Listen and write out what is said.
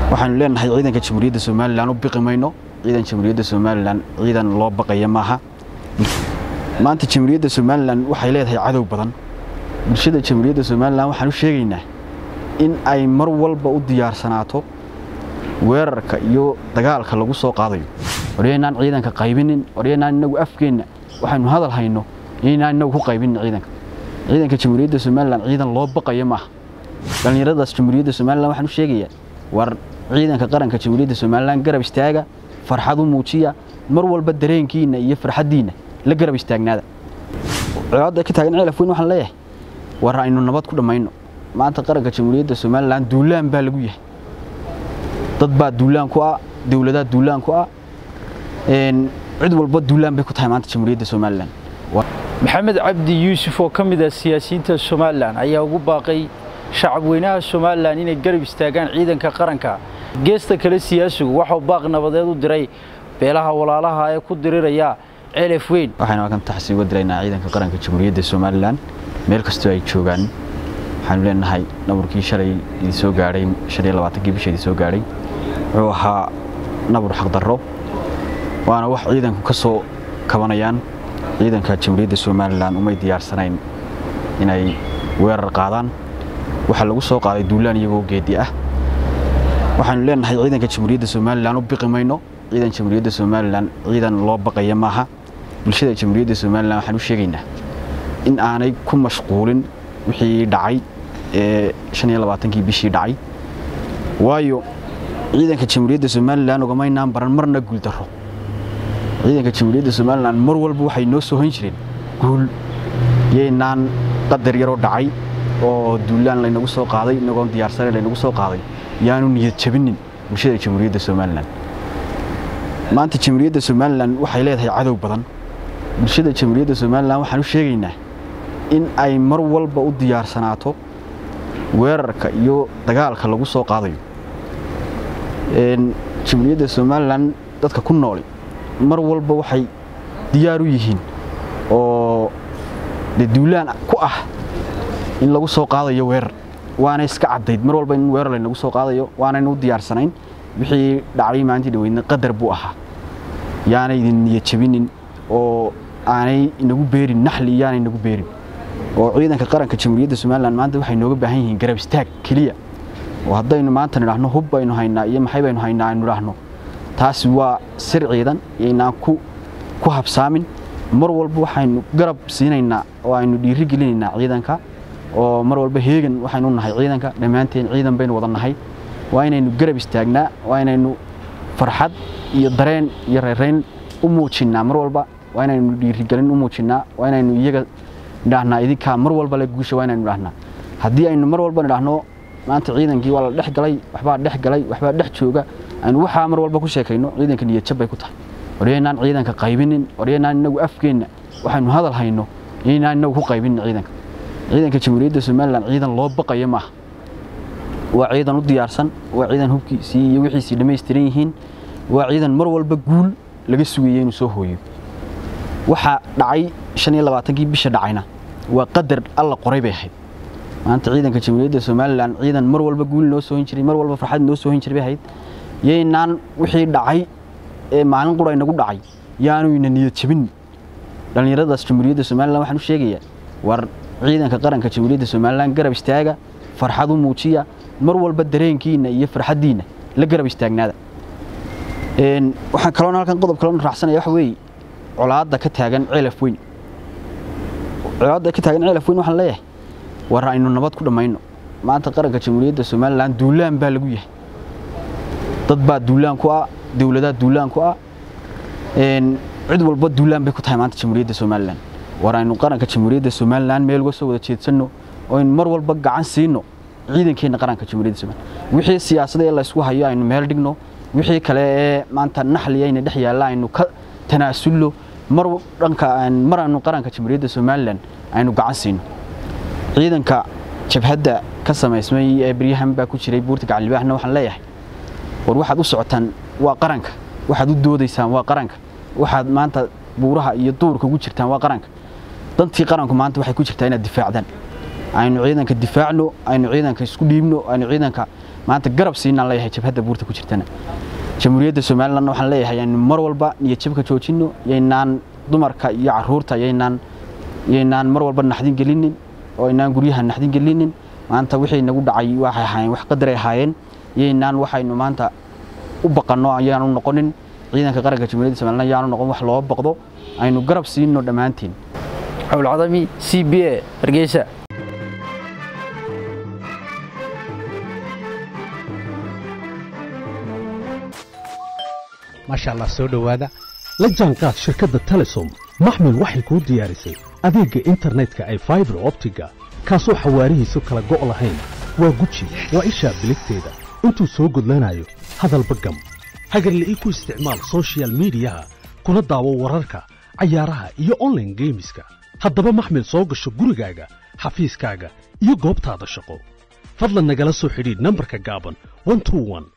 waxaanu leenahay ciidanka jamhuuriyadda somalilan u biqi mayno ciidan jamhuuriyadda somalilan ciidan loo baqaya maaha maanta jamhuuriyadda somalilan waxay leedahay cadow badan bulshada jamhuuriyadda somalilan waxaan u sheegaynaa in ay mar walba u diyaarsanaato weerarka iyo dagaalka lagu soo qaadayo waryaynaan ciidanka qaybinin waryaynaan inagu afkeenna waxaynu hadal hayno inaynaan inagu ku qaybinin ciidanka ciidanka jamhuuriyadda somalilan ciidan loo baqaya maaha dhallinyaradaas jamhuuriyadda somalilan waxaan u sheegayaa war ciidanka qaranka jamhuuriyadda somalilan garab istaaga farxad u muujiya mar walba dareenkiinna iyo farxaddiinna la garab istaagnaada colaadda ka taagan ceelaf weyn waxaan leeyahay war aynu nabad ku dhammayno maanta qaranka jamhuuriyadda somalilan duulaan baa lagu yahay dad baa duulaan ku ah dowladaa duulaan ku ah cid walba duulaan bay ku tahay maanta jamhuuriyadda somalilan maxamed cabdi yuusuf oo ka mid ah siyaasiyiinta somalilan ayaa ugu baaqay shacab weynaha somalilan inay garab istaagaan ciidanka qaranka geesta kale siyaasigu waxau baaq nabadeed u diray beelaha walaalaha ee ku diriraya ceelef weyn waxaynu halkan taxsi uga diraynaa ciidanka qaranka jamhuuriyadda somalilan meel kastoo ay joogaan waxaanu leenahay naburkii shalay idin soo gaadhay shan iyo labaatankii bisha idin soo gaadhay wuxuu ahaa nabur xaqdarro waana wax ciidanku ka soo kabanayaan ciidanka jamhuuriyadda somalilan umay diyaarsanayn inay weerar qaadaan waxaa lagu soo qaaday duulaan iyagoo geedi ah waxaanu leenahay ciidanka jamhuuriyadda somalilan u biqi mayno ciidan jamhuuriyadda somalilan ciidan loo baqaya maaha bulshada jamhuuriyadda somalilan waxaan u sheegaynaa in aanay ku mashquulin wixii dhacay ee shan iyo labaatankii bishii dhacay waayo ciidanka jamhuuriyadda somalilan ugamaynaan baran marna guuldarro ciidanka jamhuuriyadda somalilan mar walba waxay noo soo hoyn jireen guul yaynaan qadar yaroo dhacay oo duulaan laynagu soo qaaday inagoon diyaarsanayn laynagu soo qaaday yaanu niyad jabinin bulshada jamhuuriyadda somalilan maanta jamhuuriyadda somalilan waxay leedahay cadow badan bulshada jamhuuriyadda somalilan waxaan u sheegaynaa in ay mar walba u diyaarsanaato weerarka iyo dagaalka lagu soo qaadayo jamhuuriyadda somalilan dadka ku nooli mar walba waxay diyaar u yihiin oo de duulaan ku ah in lagu soo qaadayo weerar waana iska caddayd mar walba in weerar laynagu soo qaadayo waanaynu u diyaarsanayn wixii dhacday maalintii dhaweydna qadar buu ahaa yaanay idin niyad jabinin oo aanay inagu beerin naxli iyaanay inagu beerin oo ciidanka qaranka jamhuuriyadda somalilan maanta waxay nooga baahan yihiin garab istaag keliya oo haddaynu maanta nidhaahno hub baynu haynaa iyo maxay baynu haynaa aynu idhaahno taasi waa sir ciidan yaynaan ku ku habsaamin mar walba waxaynu garab siinaynaa oo aynu dhiiri gelinaynaa ciidanka oo mar walba heegan waxaynu nahay ciidanka dhammaanteen ciidan baynu wada nahay waa inaynu garab istaagnaa waa inaynu farxad iyo dareen iyo reerayn u muujinnaa mar walba waa inaynu dhiirigelin u muujinnaa waa inaynu iyaga nidhaahnaa idinkaa mar walba le guusha waa inaynu idhahnaa haddii aynu mar walba nidhaahno maanta ciidankii waa la dhex galay waxbaa dhex galay waxbaa dhex jooga aynu waxaa mar walba ku sheekayno ciidanka niyadjab bay ku tahay waryaynaan ciidanka qaybinin waryaynaan inagu afkeenna waxaynu hadal hayno inaynaan inagu ku qaybinin ciidanka ciidanka jamhuuriyadda somalilan ciidan loo baqaya maaha waa ciidan u diyaarsan waa ciidan hubkiisii iyo wixiisii dhammaystiran yihiin waa ciidan mar walba guul laga sugaya inuu soo hooyo waxaa dhacay shan iyo labaatankii bisha dhacayna waa qadar alla qoray bay ahayd maanta ciidanka jamhuuriyadda somalilan ciidan mar walba guul noo soo hin jiray mar walba farxad noo soo hin jiray bay ahayd yaynaan wixii dhacay ee maalin qura inagu dhacay yaanu ina niyad jabin dhallinyaradaas jamhuuriyadda somalilan waxaan u sheegayaa war ciidanka qaranka jamhuuriyadda somalilan garab istaaga farxad u muujiya mar walba dareenkiinna iyo farxaddiinna la garab istaagnaada waxaan kaloona halkan qodob kalena raacsanaya waxa weeye colaadda ka taagan ceelaf weyn colaadda ka taagan ceelaf weyn waxaan leeyahay war aynu nabad ku dhammayno maanta qaranka jamhuuriyadda somalilan duulaan baa lagu yahay dad baa duulaan ku ah dowladaa duulaan ku ah cid walba duulaan bay ku tahay maanta jamhuuriyadda somalilan war aynu qaranka jamhuuriyadda somalilan meel uga soo wada jeedsanno oo aynu mar walba gacan siino ciidankeenna qaranka jamhuuriyadda somalilan wixii siyaasada ee laysku hayo aynu meel dhigno wixii kale ee maanta naxliyayna dhex yaalla aynu ka tanaasulno mar dhanka mar aynu qaranka jamhuuriyadda somalilan aynu gacan siino ciidanka jabhadda ka samaysmay ee beryahan baa ku jiray buurta gacalibaaxna waxaan leeyahay war waxaad u socotaan waa qaranka waxaad u doodaysaan waa qaranka waxaad maanta buuraha iyo duurka ugu jirtaan waa qaranka dantii qaranku maanta waxay ku jirtaa inaad difaacdaan aynu ciidanka difaacno aynu ciidanka isku dhiibno aynu ciidanka maanta garab siinaan leeyahay jabhadda buurta ku jirtana jamhuuriyadda somalilandna waxaan leeyahay aynu mar walba niyad jabka joojinno yaynaan dumarka iyo caruurta yaynaan yaynaan mar walba naxdin gelinin oo aynaan guryaha naxdin gelinin maanta wixii nagu dhacay waxay ahaayeen wax qadaray ahaayeen yaynaan waxaynu maanta u baqanno ayaanu noqonin ciidanka qaranka jamhuuriyadda somaliland ayaanu noqon wax loo baqdo aynu garab siinno dhammaantiin cawlcadami c b a hargeysa maasha allah soo dhowaada la jaanqaad shirkadda telesom maxmil waxay kuu diyaarisay adeegga internetka ay faibar optiga kaasoo xawaarihiisu kala go' lahayn waa guji waa ishaa biligteeda intuu soo gudlanayo hadalba gam hagarle ii ku isticmaal soshiyal miidiyaha kuna daawo wararka cayaaraha iyo onlaine geemiska haddaba maxmil soo gasho gurigaaga xafiiskaaga iyo goobtaada shaqo fadlan nagala soo xidhiidh nambarka gaaban